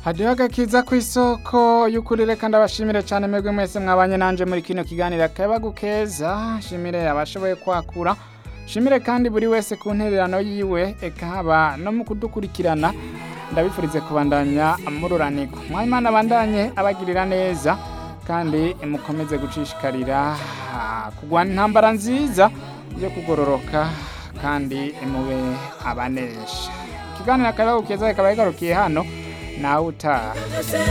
hadiho agakiza ku isoko y'ukuri reka ndabashimire cyane mwebwe mwese mwabanye nanje muri kino kiganiro akayabagu keza shimire abashoboye kwakura shimire kandi buri wese ku ntererano yiwe eka haba no mu kudukurikirana ndabifurize kubandanya mururanirwa mwayimana abandanye abagirira neza kandi mukomeze gucishikarira ah, kugwana intambara nziza yo kugororoka kandi mube abanesha ikiganiro akayabagu keza kikaba kigarukiye hano nawe utaha